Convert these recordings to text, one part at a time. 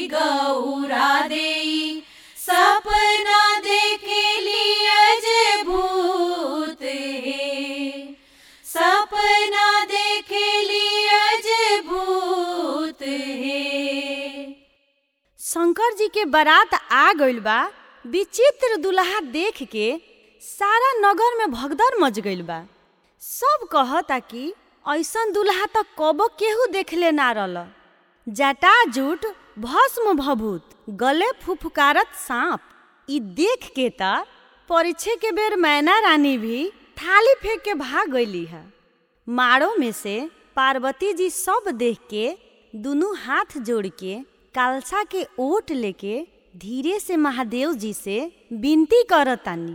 गौरा देई सपना देखेली अजय भूत हे सपना देखेली अजय भूत हे शंकर जी के बारात आ गइल बा विचित्र दुल्हा देख के सारा नगर में भगदड़ मच गइल बा सब कहता कि ऐसन दुल्हा त कबो केहू देखले ना रहल जटाजूट भस्म भभूत गले फुफकारत सांप ई देख के त परीक्षे के बेर मैना रानी भी थाली फेंक के भाग गईली है माड़ो में से पार्वती जी सब देख के दुनू हाथ जोड़ के कालसा के ओट लेके धीरे से महादेव जी से विनती करतानी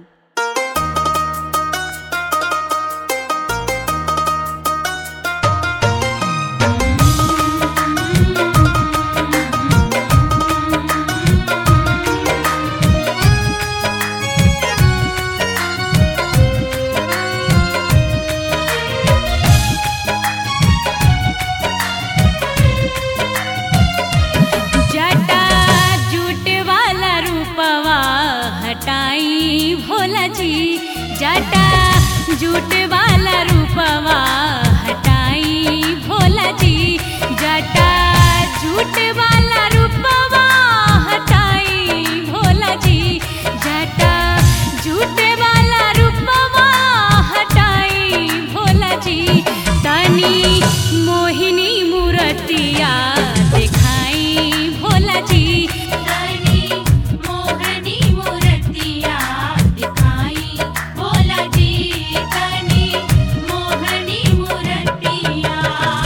जटा जूट वाला रूपवा हटाई भोला जी जटा जूट वाला रूपवा हटाई भोला जी जटा जूट वाला रूपवा हटाई भोला जी जटा जूट वाला रूपवा हटाई भोला जी तनी मोहिनी मूर्तिया दिखाई भोला जी तनी मोहनी मूर्तिया दिखाई भोला जी तनी मोहनी मूर्तिया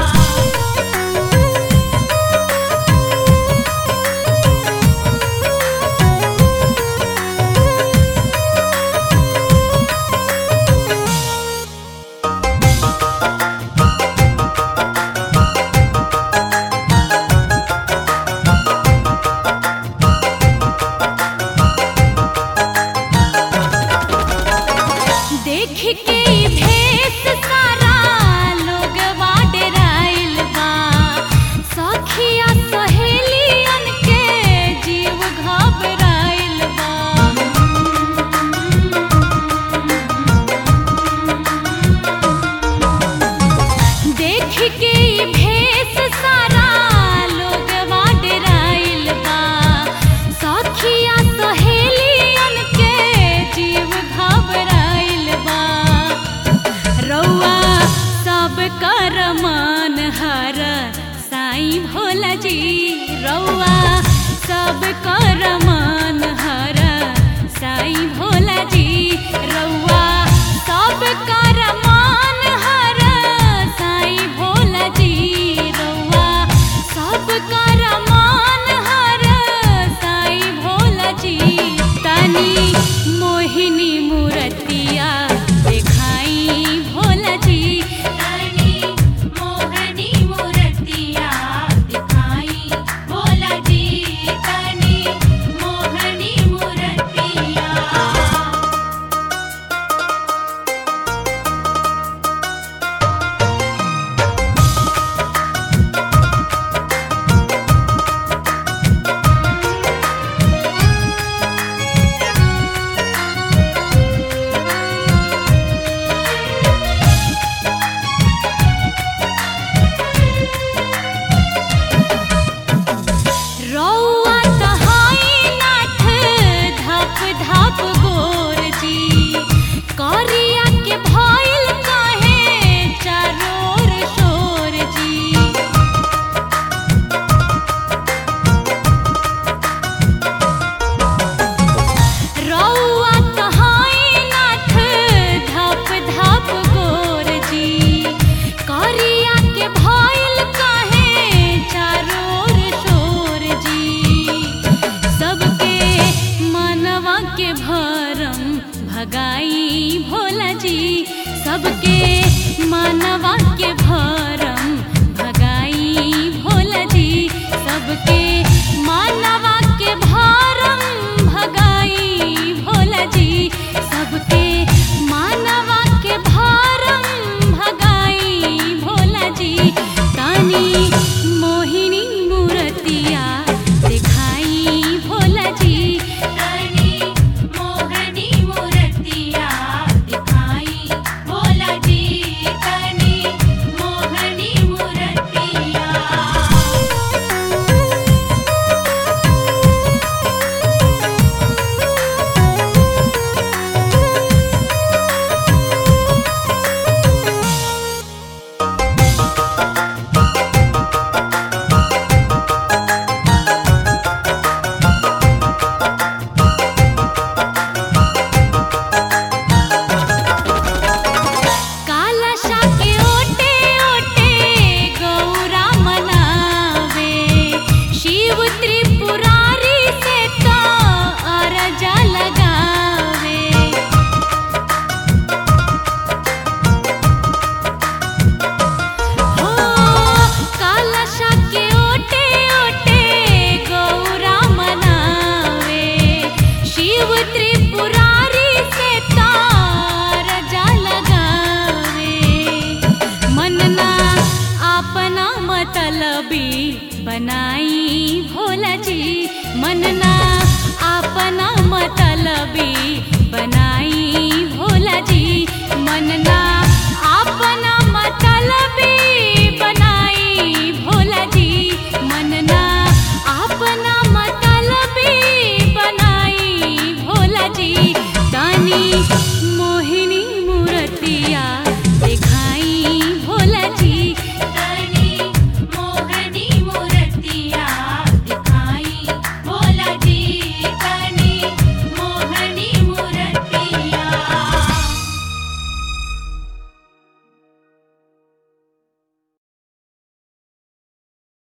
देख के ई भेष सारा लोग डेराइल बा सखिया सहेलियन के जीव घबराइल बा देख के ई भेष सारा लोग डेराइल बा सखिया सहेलियन के जीव घबराइल बा रौआ सब कर मान हर साईं भोला जी रौआ सब कर मान हर साईं भोला जी रौआ सब कर मान हर साईं भोला जी रौआ सब कर मान हर साईं भोला जी तनी मोहिनी मूर्तिया दिखाई भोला जी तनी मोहनी मूर्तिया दिखाई भोला जी तनी मोहनी मूर्तिया बनाई भोला जी मनना अपना मतलबी बनाई भोला जी मनना अपना मतलब